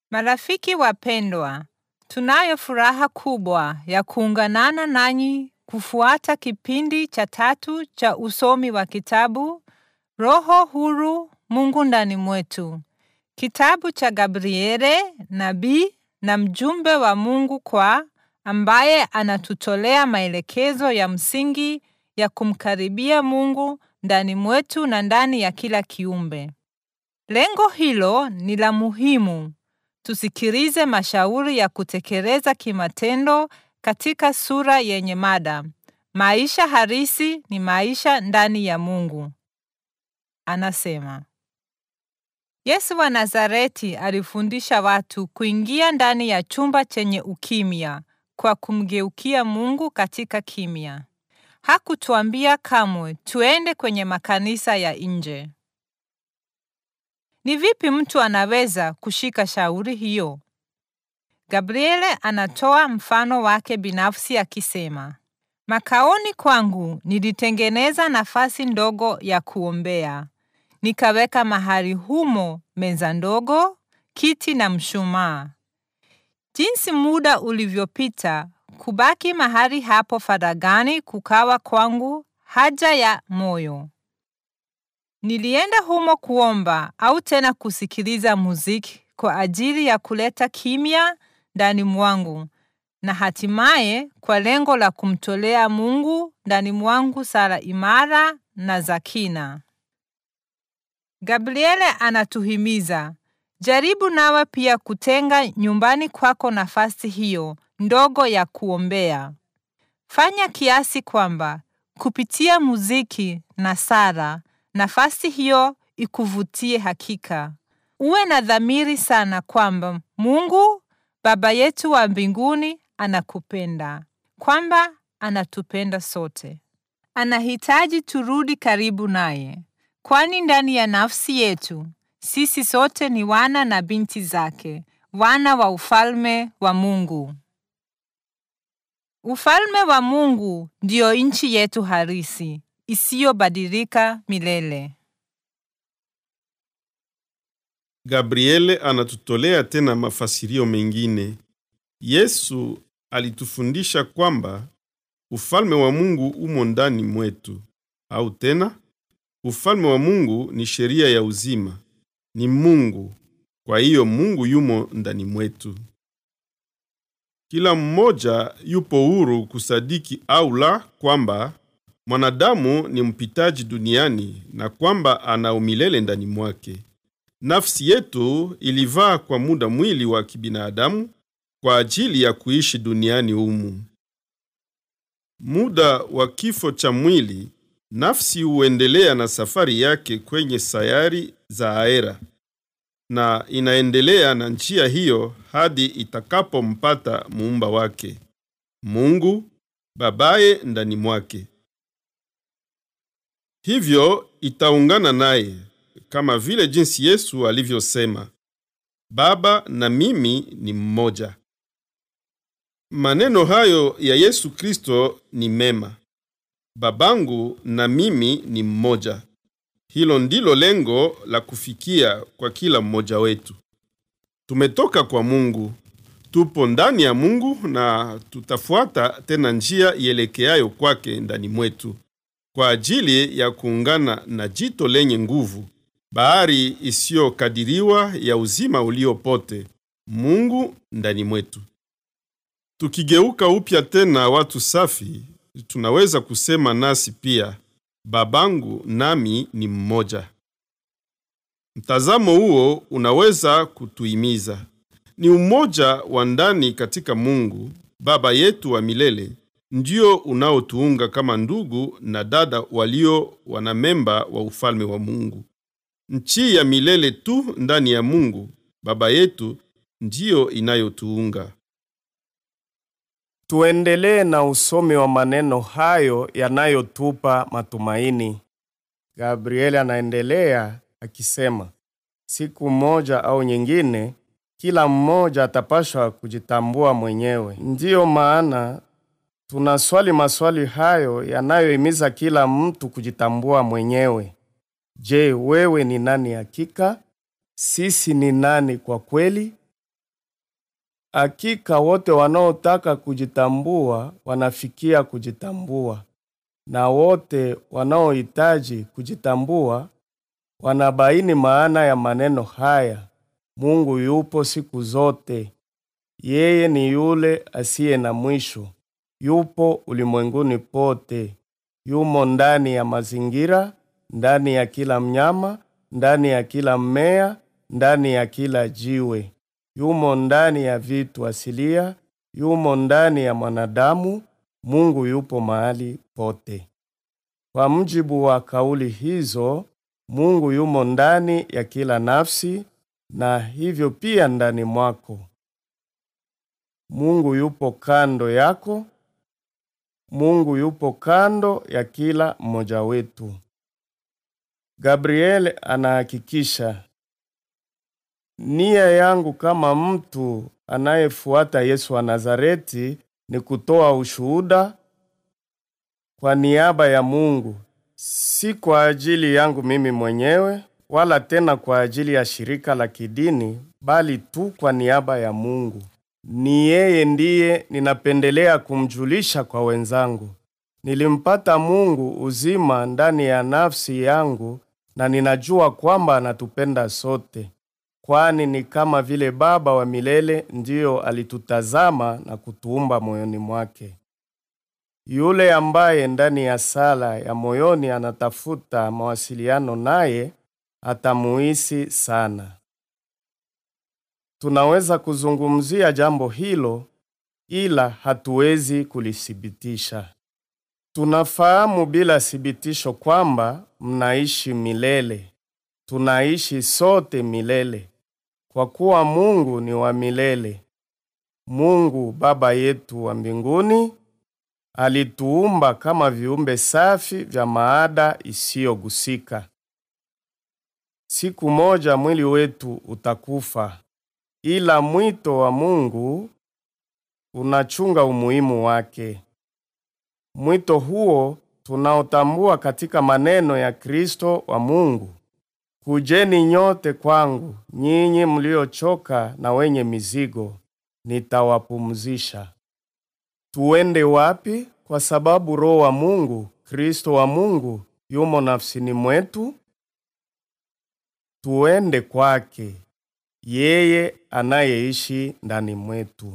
Marafiki wapendwa, tunayo furaha kubwa ya kuunganana nanyi kufuata kipindi cha tatu cha usomi wa kitabu Roho Huru, Mungu Ndani Mwetu, kitabu cha Gabriele, nabii na mjumbe wa Mungu kwa ambaye anatutolea maelekezo ya msingi ya kumkaribia Mungu ndani mwetu na ndani ya kila kiumbe. Lengo hilo ni la muhimu. Tusikilize mashauri ya kutekeleza kimatendo katika sura yenye mada maisha halisi ni maisha ndani ya Mungu. Anasema Yesu wa Nazareti alifundisha watu kuingia ndani ya chumba chenye ukimya kwa kumgeukia Mungu katika kimya. Hakutuambia kamwe tuende kwenye makanisa ya nje. Ni vipi mtu anaweza kushika shauri hiyo? Gabriele anatoa mfano wake binafsi akisema, Makaoni kwangu nilitengeneza nafasi ndogo ya kuombea. Nikaweka mahali humo meza ndogo, kiti na mshumaa. Jinsi muda ulivyopita, kubaki mahali hapo faragani kukawa kwangu haja ya moyo. Nilienda humo kuomba au tena kusikiliza muziki kwa ajili ya kuleta kimya ndani mwangu na hatimaye kwa lengo la kumtolea Mungu ndani mwangu sala imara na za kina. Gabriele anatuhimiza, jaribu nawe pia kutenga nyumbani kwako nafasi hiyo ndogo ya kuombea. Fanya kiasi kwamba kupitia muziki na sala nafasi hiyo ikuvutie hakika. Uwe na dhamiri sana kwamba Mungu Baba yetu wa mbinguni anakupenda, kwamba anatupenda sote. Anahitaji turudi karibu naye, kwani ndani ya nafsi yetu sisi sote ni wana na binti zake, wana wa ufalme wa Mungu. Ufalme wa Mungu ndiyo nchi yetu halisi isiyobadilika milele. Gabriele anatutolea tena mafasirio mengine. Yesu alitufundisha kwamba ufalme wa Mungu umo ndani mwetu, au tena ufalme wa Mungu ni sheria ya uzima, ni Mungu. Kwa hiyo Mungu yumo ndani mwetu. Kila mmoja yupo huru kusadiki au la kwamba mwanadamu ni mpitaji duniani na kwamba ana umilele ndani mwake. Nafsi yetu ilivaa kwa muda mwili wa kibinadamu kwa ajili ya kuishi duniani humu. Muda wa kifo cha mwili, nafsi huendelea na safari yake kwenye sayari za aera, na inaendelea na njia hiyo hadi itakapompata muumba wake, Mungu babaye ndani mwake. Hivyo itaungana naye kama vile jinsi Yesu alivyosema, Baba na mimi ni mmoja. Maneno hayo ya Yesu Kristo ni mema. Babangu na mimi ni mmoja. Hilo ndilo lengo la kufikia kwa kila mmoja wetu. Tumetoka kwa Mungu, tupo ndani ya Mungu na tutafuata tena njia ielekeayo kwake ndani mwetu kwa ajili ya kuungana na jito lenye nguvu, bahari isiyokadiriwa ya uzima uliopote, Mungu ndani mwetu. Tukigeuka upya tena watu safi, tunaweza kusema nasi pia, babangu nami ni mmoja. Mtazamo huo unaweza kutuhimiza. Ni umoja wa ndani katika Mungu Baba yetu wa milele ndio unaotuunga kama ndugu na dada walio wanamemba wa ufalme wa Mungu. Nchi ya milele tu ndani ya Mungu Baba yetu ndiyo inayotuunga. Tuendelee na usomi wa maneno hayo yanayotupa matumaini. Gabrieli anaendelea akisema, siku moja au nyingine, kila mmoja atapashwa kujitambua mwenyewe. Ndiyo maana tunaswali maswali hayo yanayohimiza kila mtu kujitambua mwenyewe. Je, wewe ni nani hakika? Sisi ni nani kwa kweli? Hakika wote wanaotaka kujitambua wanafikia kujitambua, na wote wanaohitaji kujitambua wanabaini maana ya maneno haya: Mungu yupo siku zote. Yeye ni yule asiye na mwisho, yupo ulimwenguni pote, yumo ndani ya mazingira, ndani ya kila mnyama, ndani ya kila mmea, ndani ya kila jiwe, yumo ndani ya vitu asilia, yumo ndani ya mwanadamu. Mungu yupo mahali pote. Kwa mujibu wa kauli hizo, Mungu yumo ndani ya kila nafsi na hivyo pia ndani mwako. Mungu yupo kando yako. Mungu yupo kando ya kila mmoja wetu. Gabriel anahakikisha nia yangu kama mtu anayefuata Yesu wa Nazareti ni kutoa ushuhuda kwa niaba ya Mungu, si kwa ajili yangu mimi mwenyewe wala tena kwa ajili ya shirika la kidini, bali tu kwa niaba ya Mungu. Ni yeye ndiye ninapendelea kumjulisha kwa wenzangu. Nilimpata Mungu uzima ndani ya nafsi yangu na ninajua kwamba anatupenda sote, kwani ni kama vile Baba wa milele ndiyo alitutazama na kutuumba moyoni mwake. Yule ambaye ndani ya sala ya moyoni anatafuta mawasiliano naye atamuhisi sana. Tunaweza kuzungumzia jambo hilo ila hatuwezi kulithibitisha. Tunafahamu bila thibitisho kwamba mnaishi milele. Tunaishi sote milele kwa kuwa Mungu ni wa milele. Mungu Baba yetu wa mbinguni alituumba kama viumbe safi vya maada isiyogusika. Siku moja mwili wetu utakufa, ila mwito wa Mungu unachunga umuhimu wake. Mwito huo tunaotambua katika maneno ya Kristo wa Mungu: Kujeni nyote kwangu, nyinyi mliochoka na wenye mizigo, nitawapumzisha. Tuende wapi? Kwa sababu Roho wa Mungu, Kristo wa Mungu, yumo nafsini mwetu. Tuende kwake, yeye anayeishi ndani mwetu.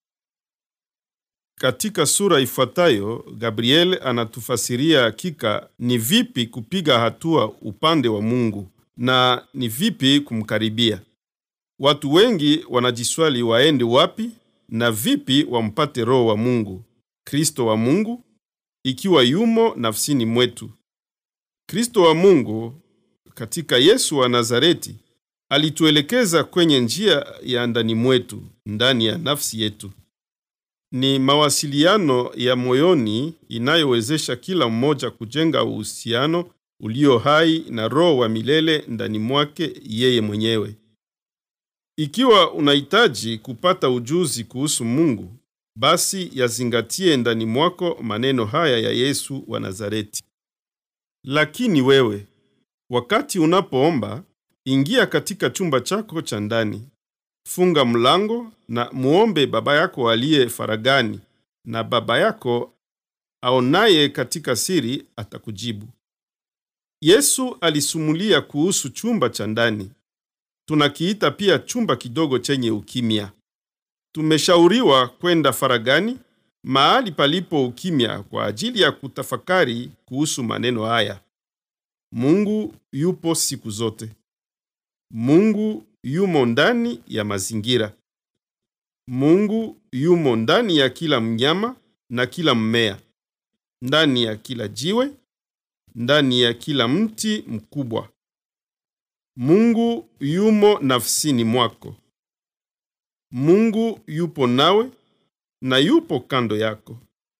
Katika sura ifuatayo, Gabriel anatufasiria hakika ni vipi kupiga hatua upande wa Mungu na ni vipi kumkaribia. Watu wengi wanajiswali waende wapi na vipi wampate Roho wa Mungu, Kristo wa Mungu, ikiwa yumo nafsini mwetu. Kristo wa Mungu katika Yesu wa Nazareti alituelekeza kwenye njia ya ndani mwetu, ndani ya nafsi yetu. Ni mawasiliano ya moyoni inayowezesha kila mmoja kujenga uhusiano ulio hai na Roho wa milele ndani mwake yeye mwenyewe. Ikiwa unahitaji kupata ujuzi kuhusu Mungu, basi yazingatie ndani mwako maneno haya ya Yesu wa Nazareti. Lakini wewe, wakati unapoomba, ingia katika chumba chako cha ndani, funga mlango na muombe Baba yako aliye faragani, na Baba yako aonaye katika siri atakujibu. Yesu alisumulia kuhusu chumba cha ndani. Tunakiita pia chumba kidogo chenye ukimya. Tumeshauriwa kwenda faragani, mahali palipo ukimya, kwa ajili ya kutafakari kuhusu maneno haya. Mungu yupo siku zote. Mungu yumo ndani ya mazingira. Mungu yumo ndani ya kila mnyama na kila mmea, ndani ya kila jiwe, ndani ya kila mti mkubwa. Mungu yumo nafsini mwako. Mungu yupo nawe na yupo kando yako.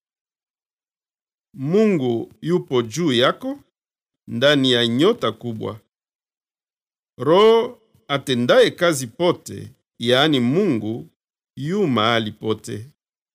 Mungu yupo juu yako ndani ya nyota kubwa. Roho atendaye kazi pote, yaani Mungu yu mahali pote.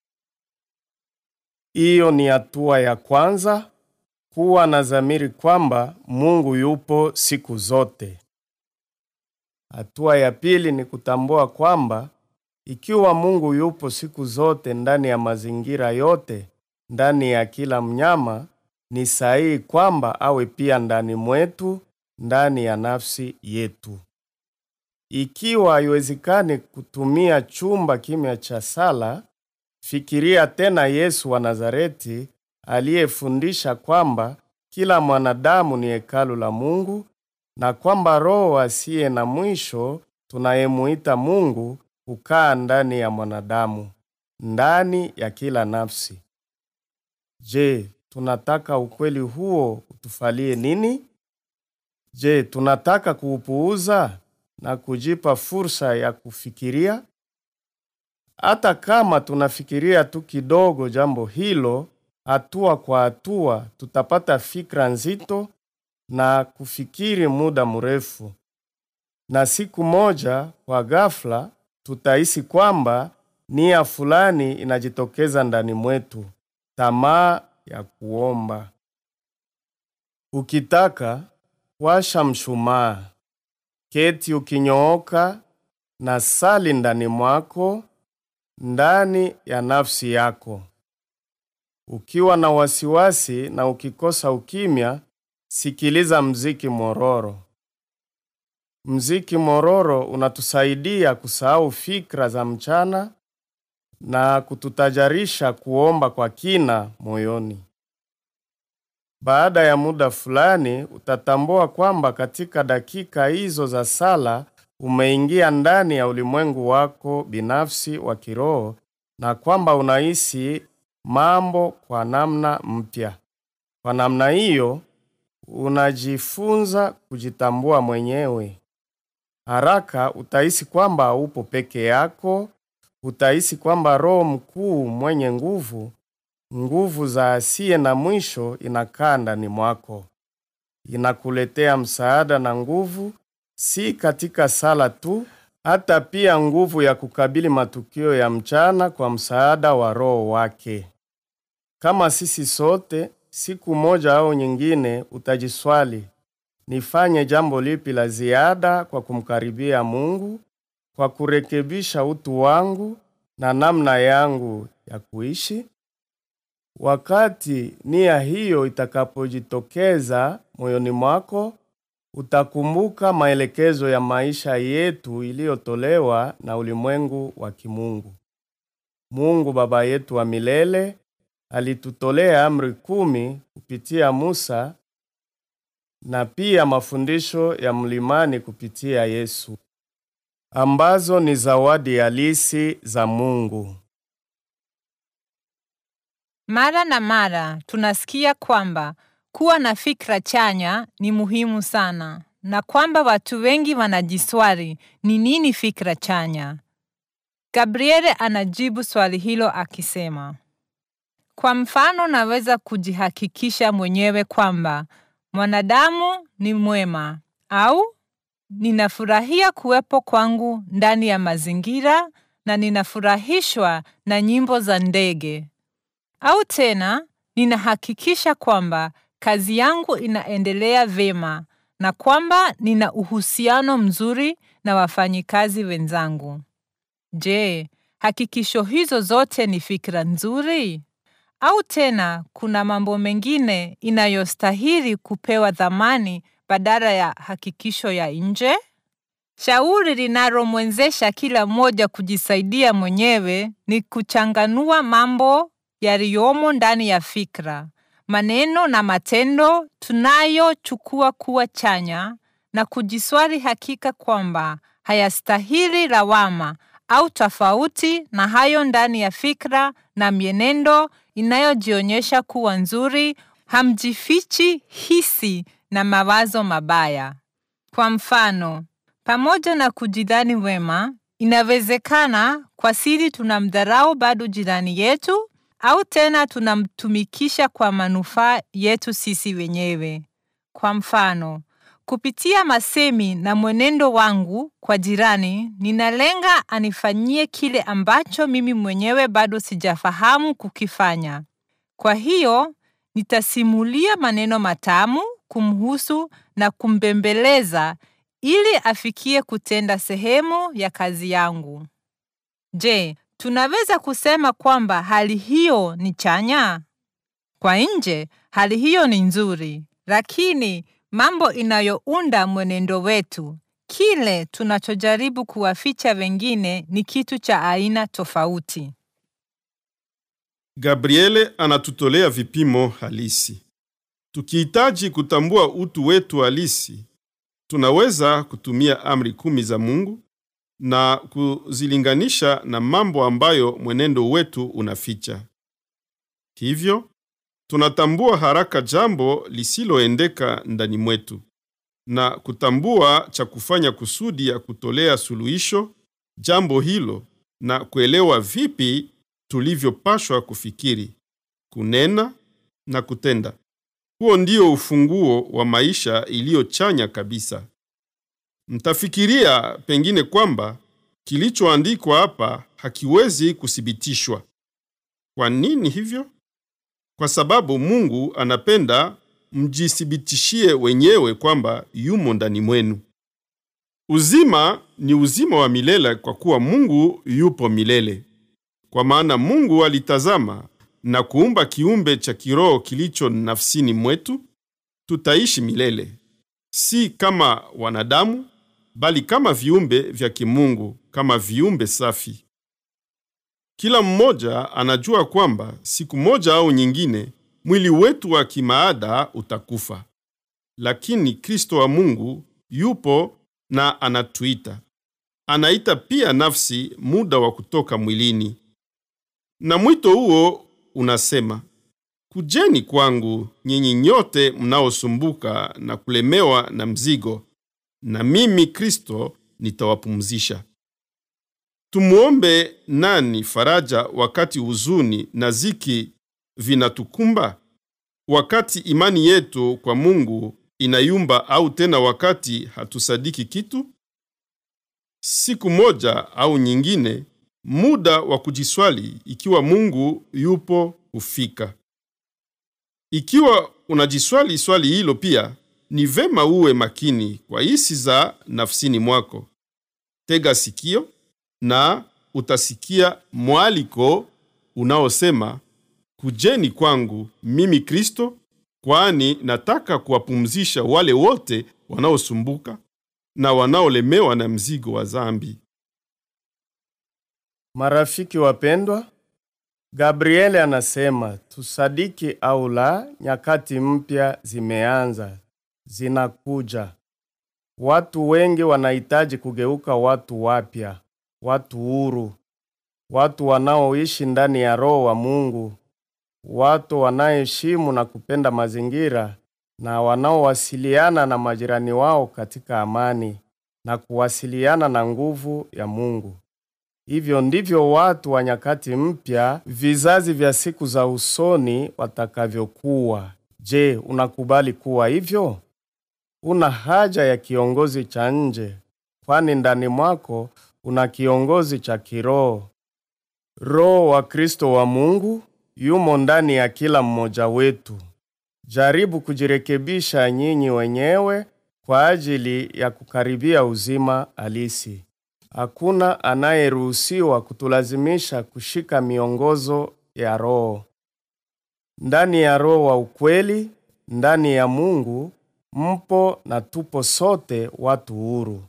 Hiyo ni hatua ya kwanza, kuwa na dhamiri kwamba Mungu yupo siku zote. Hatua ya pili ni kutambua kwamba Ikiwa Mungu yupo siku zote ndani ya mazingira yote, ndani ya kila mnyama, ni sahihi kwamba awe pia ndani mwetu, ndani ya nafsi yetu. Ikiwa haiwezekani kutumia chumba kimya cha sala, fikiria tena Yesu wa Nazareti aliyefundisha kwamba kila mwanadamu ni hekalu la Mungu na kwamba Roho asiye na mwisho tunayemuita Mungu hukaa ndani ya mwanadamu, ndani ya kila nafsi. Je, tunataka ukweli huo utufalie nini? Je, tunataka kuupuuza na kujipa fursa ya kufikiria? Hata kama tunafikiria tu kidogo jambo hilo, hatua kwa hatua tutapata fikra nzito na kufikiri muda mrefu, na siku moja kwa ghafla tutahisi kwamba nia fulani inajitokeza ndani mwetu, tamaa ya kuomba. Ukitaka washa mshumaa, keti ukinyooka na sali ndani mwako, ndani ya nafsi yako. Ukiwa na wasiwasi na ukikosa ukimya, sikiliza mziki mororo. Mziki mororo unatusaidia kusahau fikra za mchana na kututajarisha kuomba kwa kina moyoni. Baada ya muda fulani utatambua kwamba katika dakika hizo za sala umeingia ndani ya ulimwengu wako binafsi wa kiroho na kwamba unahisi mambo kwa namna mpya. Kwa namna hiyo unajifunza kujitambua mwenyewe. Haraka utahisi kwamba upo peke yako, utahisi kwamba Roho mkuu mwenye nguvu, nguvu za asiye na mwisho inakaa ndani mwako. Inakuletea msaada na nguvu, si katika sala tu, hata pia nguvu ya kukabili matukio ya mchana kwa msaada wa Roho wake. Kama sisi sote, siku moja au nyingine utajiswali, nifanye jambo lipi la ziada kwa kumkaribia Mungu, kwa kurekebisha utu wangu na namna yangu ya kuishi? Wakati nia hiyo itakapojitokeza moyoni mwako, utakumbuka maelekezo ya maisha yetu iliyotolewa na ulimwengu wa kimungu. Mungu Baba yetu wa milele alitutolea amri kumi kupitia Musa na pia mafundisho ya mlimani kupitia Yesu, ambazo ni zawadi halisi za Mungu. Mara na mara tunasikia kwamba kuwa na fikra chanya ni muhimu sana na kwamba watu wengi wanajiswali ni nini fikra chanya. Gabriele anajibu swali hilo akisema, kwa mfano, naweza kujihakikisha mwenyewe kwamba mwanadamu ni mwema au ninafurahia kuwepo kwangu ndani ya mazingira na ninafurahishwa na nyimbo za ndege. Au tena ninahakikisha kwamba kazi yangu inaendelea vema na kwamba nina uhusiano mzuri na wafanyikazi wenzangu. Je, hakikisho hizo zote ni fikra nzuri? Au tena kuna mambo mengine inayostahili kupewa dhamani badala ya hakikisho ya nje? Shauri linalomwezesha kila mmoja kujisaidia mwenyewe ni kuchanganua mambo yaliyomo ndani ya fikra, maneno na matendo tunayochukua kuwa chanya na kujiswali hakika kwamba hayastahili lawama au tofauti na hayo ndani ya fikra na mienendo inayojionyesha kuwa nzuri, hamjifichi hisi na mawazo mabaya. Kwa mfano, pamoja na kujidhani wema, inawezekana kwa siri tunamdharau bado jirani yetu au tena tunamtumikisha kwa manufaa yetu sisi wenyewe. Kwa mfano, kupitia masemi na mwenendo wangu kwa jirani, ninalenga anifanyie kile ambacho mimi mwenyewe bado sijafahamu kukifanya. Kwa hiyo, nitasimulia maneno matamu kumhusu na kumbembeleza ili afikie kutenda sehemu ya kazi yangu. Je, tunaweza kusema kwamba hali hiyo ni chanya? Kwa nje, hali hiyo ni nzuri, lakini mambo inayounda mwenendo wetu, kile tunachojaribu kuwaficha wengine ni kitu cha aina tofauti. Gabriele anatutolea vipimo halisi. Tukihitaji kutambua utu wetu halisi, tunaweza kutumia amri kumi za Mungu na kuzilinganisha na mambo ambayo mwenendo wetu unaficha. Hivyo, tunatambua haraka jambo lisiloendeka ndani mwetu na kutambua cha kufanya kusudi ya kutolea suluhisho jambo hilo na kuelewa vipi tulivyopashwa kufikiri, kunena na kutenda. Huo ndio ufunguo wa maisha iliyochanya kabisa. Mtafikiria pengine kwamba kilichoandikwa hapa hakiwezi kuthibitishwa. Kwa nini hivyo? Kwa sababu Mungu anapenda mjithibitishie wenyewe kwamba yumo ndani mwenu. Uzima ni uzima wa milele kwa kuwa Mungu yupo milele. Kwa maana Mungu alitazama na kuumba kiumbe cha kiroho kilicho nafsini mwetu, tutaishi milele, si kama wanadamu, bali kama viumbe vya kimungu, kama viumbe safi. Kila mmoja anajua kwamba siku moja au nyingine mwili wetu wa kimaada utakufa, lakini Kristo wa Mungu yupo na anatuita. Anaita pia nafsi muda wa kutoka mwilini, na mwito huo unasema, kujeni kwangu nyinyi nyote mnaosumbuka na kulemewa na mzigo, na mimi Kristo nitawapumzisha. Tumuombe nani faraja wakati huzuni na ziki vinatukumba? Wakati imani yetu kwa Mungu inayumba au tena wakati hatusadiki kitu? Siku moja au nyingine, muda wa kujiswali ikiwa Mungu yupo hufika. Ikiwa unajiswali swali hilo pia, ni vema uwe makini kwa hisi za nafsini mwako. Tega sikio na utasikia mwaliko unaosema kujeni kwangu mimi Kristo, kwani nataka kuwapumzisha wale wote wanaosumbuka na wanaolemewa na mzigo wa dhambi. Marafiki wapendwa, Gabriele anasema tusadiki au la, nyakati mpya zimeanza, zinakuja. Watu wengi wanahitaji kugeuka watu wapya, watu huru, watu wanaoishi ndani ya Roho wa Mungu, watu wanaoheshimu na kupenda mazingira na wanaowasiliana na majirani wao katika amani na kuwasiliana na nguvu ya Mungu. Hivyo ndivyo watu wa nyakati mpya, vizazi vya siku za usoni watakavyokuwa. Je, unakubali kuwa hivyo? Una haja ya kiongozi cha nje, kwani ndani mwako una kiongozi cha kiroho. Roho wa Kristo wa Mungu yumo ndani ya kila mmoja wetu. Jaribu kujirekebisha nyinyi wenyewe kwa ajili ya kukaribia uzima halisi. Hakuna anayeruhusiwa kutulazimisha kushika miongozo ya Roho. Ndani ya Roho wa ukweli, ndani ya Mungu mpo na tupo sote watu huru.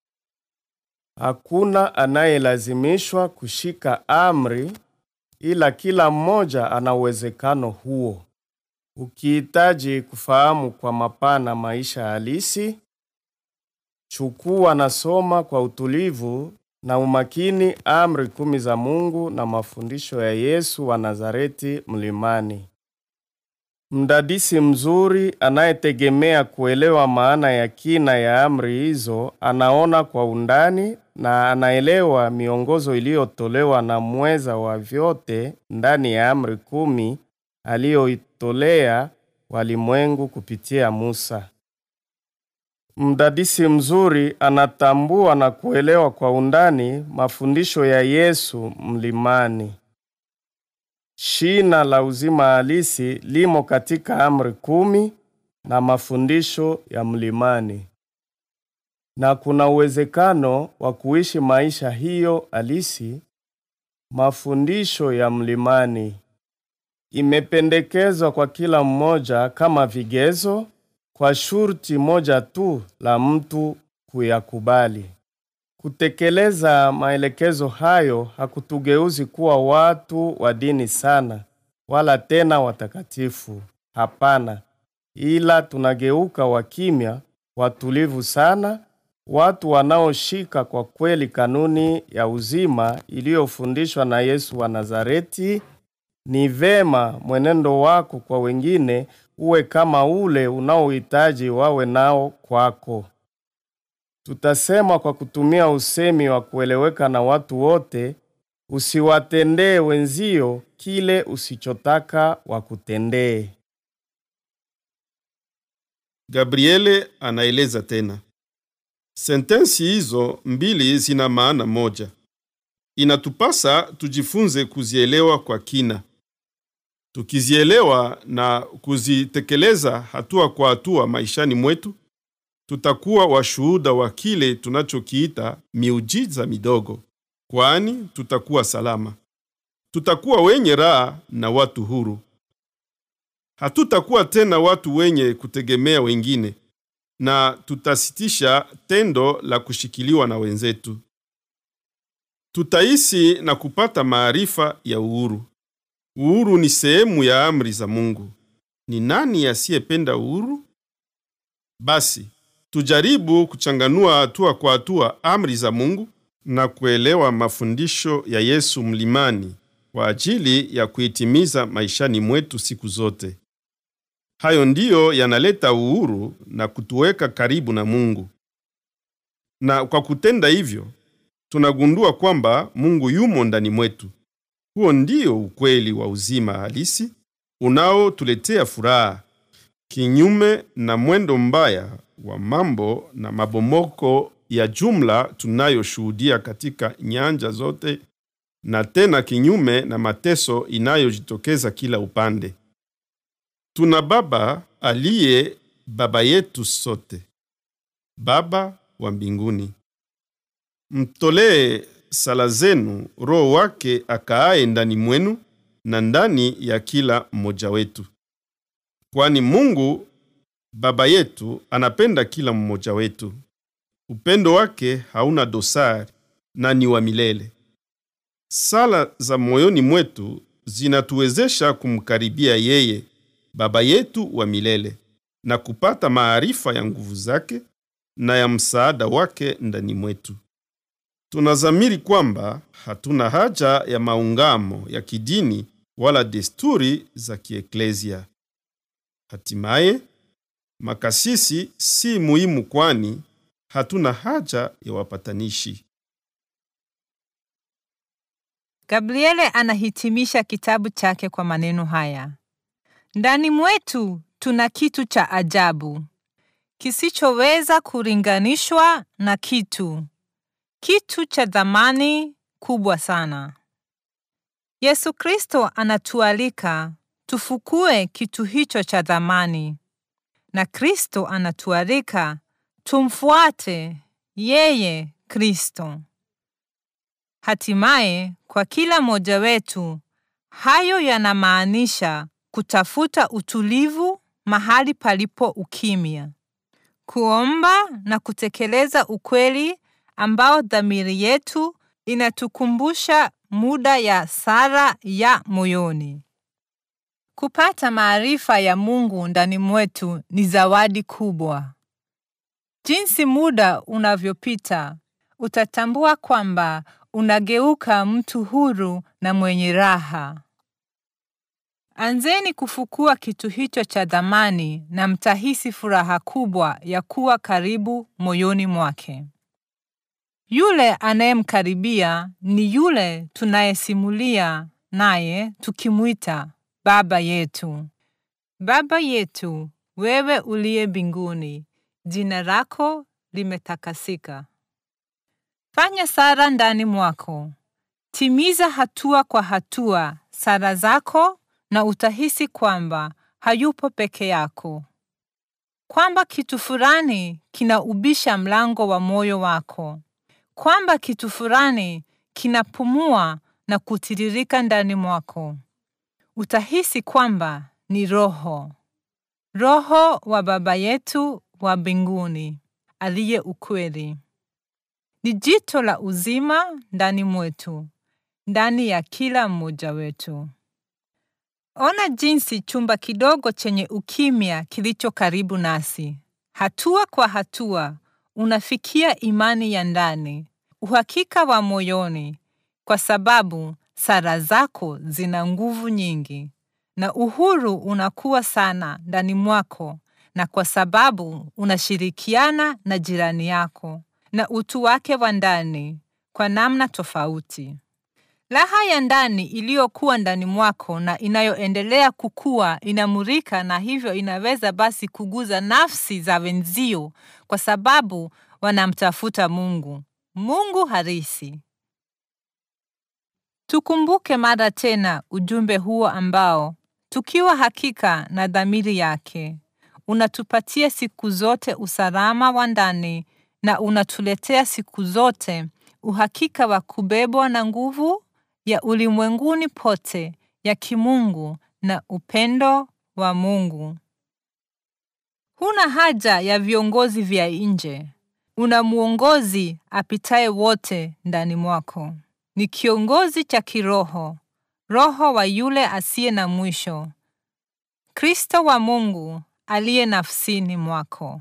Hakuna anayelazimishwa kushika amri, ila kila mmoja ana uwezekano huo. Ukihitaji kufahamu kwa mapana maisha halisi, chukua na soma kwa utulivu na umakini amri kumi za Mungu na mafundisho ya Yesu wa Nazareti mlimani. Mdadisi mzuri anayetegemea kuelewa maana ya kina ya amri hizo anaona kwa undani na anaelewa miongozo iliyotolewa na mweza wa vyote ndani ya amri kumi aliyoitolea walimwengu kupitia Musa. Mdadisi mzuri anatambua na kuelewa kwa undani mafundisho ya Yesu mlimani. Shina la uzima halisi limo katika amri kumi na mafundisho ya mlimani, na kuna uwezekano wa kuishi maisha hiyo halisi mafundisho ya mlimani. Imependekezwa kwa kila mmoja kama vigezo, kwa shurti moja tu la mtu kuyakubali. Kutekeleza maelekezo hayo hakutugeuzi kuwa watu wa dini sana, wala tena watakatifu. Hapana, ila tunageuka wakimya, watulivu sana, watu wanaoshika kwa kweli kanuni ya uzima iliyofundishwa na Yesu wa Nazareti. Ni vema mwenendo wako kwa wengine uwe kama ule unaohitaji wawe nao kwako. Tutasema kwa kutumia usemi wa kueleweka na watu wote, usiwatendee wenzio kile usichotaka wakutendee. Gabriele anaeleza tena. Sentensi hizo mbili zina maana moja. Inatupasa tujifunze kuzielewa kwa kina. Tukizielewa na kuzitekeleza hatua kwa hatua maishani mwetu, tutakuwa washuhuda wa kile tunachokiita miujiza midogo, kwani tutakuwa salama. Tutakuwa wenye raha na watu huru. Hatutakuwa tena watu wenye kutegemea wengine, na tutasitisha tendo la kushikiliwa na wenzetu. Tutaishi na kupata maarifa ya uhuru. Uhuru ni sehemu ya amri za Mungu. Ni nani asiyependa uhuru? Basi tujaribu kuchanganua hatua kwa hatua amri za Mungu na kuelewa mafundisho ya Yesu mlimani kwa ajili ya kuitimiza maishani mwetu siku zote. Hayo ndiyo yanaleta uhuru na kutuweka karibu na Mungu. Na kwa kutenda hivyo, tunagundua kwamba Mungu yumo ndani mwetu. Huo ndio ukweli wa uzima halisi unaotuletea furaha, kinyume na mwendo mbaya wa mambo na mabomoko ya jumla tunayoshuhudia katika nyanja zote, na tena kinyume na mateso inayojitokeza kila upande. Tuna Baba aliye Baba yetu sote, Baba wa mbinguni. Mtolee sala zenu Roho wake akaaye ndani mwenu na ndani ya kila mmoja wetu, kwani Mungu Baba yetu anapenda kila mmoja wetu. Upendo wake hauna dosari na ni wa milele. Sala za moyoni mwetu zinatuwezesha kumkaribia yeye Baba yetu wa milele na kupata maarifa ya nguvu zake na ya msaada wake ndani mwetu. Tunazamiri kwamba hatuna haja ya maungamo ya kidini wala desturi za kieklesia. Hatimaye, makasisi si muhimu kwani hatuna haja ya wapatanishi. Gabriele anahitimisha kitabu chake kwa maneno haya: ndani mwetu tuna kitu cha ajabu kisichoweza kulinganishwa na kitu, kitu cha thamani kubwa sana. Yesu Kristo anatualika tufukue kitu hicho cha thamani, na Kristo anatualika tumfuate yeye Kristo. Hatimaye, kwa kila mmoja wetu, hayo yanamaanisha kutafuta utulivu mahali palipo ukimya, kuomba na kutekeleza ukweli ambao dhamiri yetu inatukumbusha muda ya sala ya moyoni. Kupata maarifa ya Mungu ndani mwetu ni zawadi kubwa. Jinsi muda unavyopita, utatambua kwamba unageuka mtu huru na mwenye raha. Anzeni kufukua kitu hicho cha thamani na mtahisi furaha kubwa ya kuwa karibu moyoni mwake. Yule anayemkaribia ni yule tunayesimulia naye tukimwita Baba yetu. Baba yetu, wewe uliye mbinguni, jina lako limetakasika. Fanya sala ndani mwako. Timiza hatua kwa hatua sala zako na utahisi kwamba hayupo peke yako, kwamba kitu fulani kinaubisha mlango wa moyo wako, kwamba kitu fulani kinapumua na kutiririka ndani mwako. Utahisi kwamba ni Roho, Roho wa Baba yetu wa mbinguni aliye ukweli. Ni jito la uzima ndani mwetu, ndani ya kila mmoja wetu. Ona jinsi chumba kidogo chenye ukimya kilicho karibu nasi. Hatua kwa hatua unafikia imani ya ndani, uhakika wa moyoni, kwa sababu sala zako zina nguvu nyingi, na uhuru unakuwa sana ndani mwako, na kwa sababu unashirikiana na jirani yako na utu wake wa ndani kwa namna tofauti. Raha ya ndani iliyokuwa ndani mwako na inayoendelea kukua inamurika, na hivyo inaweza basi kuguza nafsi za wenzio, kwa sababu wanamtafuta Mungu, Mungu halisi. Tukumbuke mara tena ujumbe huo ambao, tukiwa hakika na dhamiri yake, unatupatia siku zote usalama wa ndani na unatuletea siku zote uhakika wa kubebwa na nguvu ya ulimwenguni pote ya kimungu na upendo wa Mungu. Huna haja ya viongozi vya nje. Una mwongozi apitaye wote ndani mwako. Ni kiongozi cha kiroho, roho wa yule asiye na mwisho, Kristo wa Mungu aliye nafsini mwako.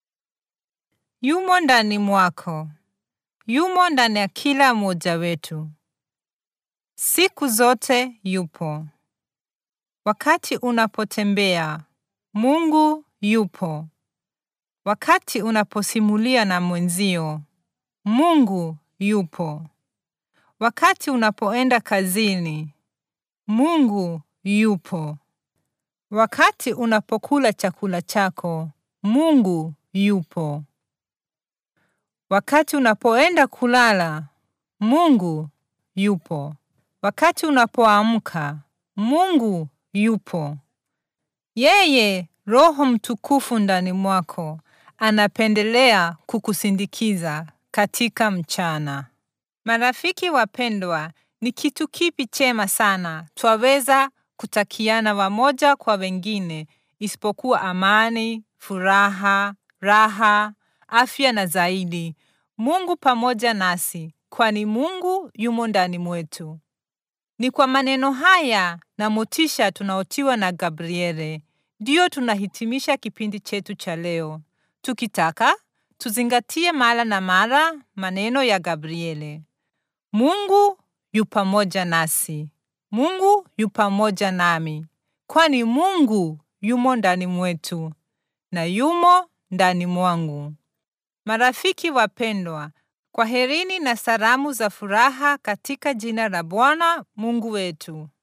Yumo ndani mwako, yumo ndani ya kila mmoja wetu. Siku zote yupo. Wakati unapotembea, Mungu yupo. Wakati unaposimulia na mwenzio, Mungu yupo. Wakati unapoenda kazini, Mungu yupo. Wakati unapokula chakula chako, Mungu yupo. Wakati unapoenda kulala, Mungu yupo. Wakati unapoamka, Mungu yupo. Yeye Roho Mtukufu ndani mwako anapendelea kukusindikiza katika mchana. Marafiki wapendwa, ni kitu kipi chema sana twaweza kutakiana wamoja kwa wengine isipokuwa amani, furaha, raha, afya na zaidi Mungu pamoja nasi, kwani Mungu yumo ndani mwetu. Ni kwa maneno haya na motisha tunaotiwa na Gabriele ndiyo tunahitimisha kipindi chetu cha leo, tukitaka tuzingatie mara na mara maneno ya Gabriele: Mungu yu pamoja nasi, Mungu yu pamoja nami, kwani Mungu yumo ndani mwetu na yumo ndani mwangu. Marafiki wapendwa, kwaherini na salamu za furaha katika jina la Bwana Mungu wetu.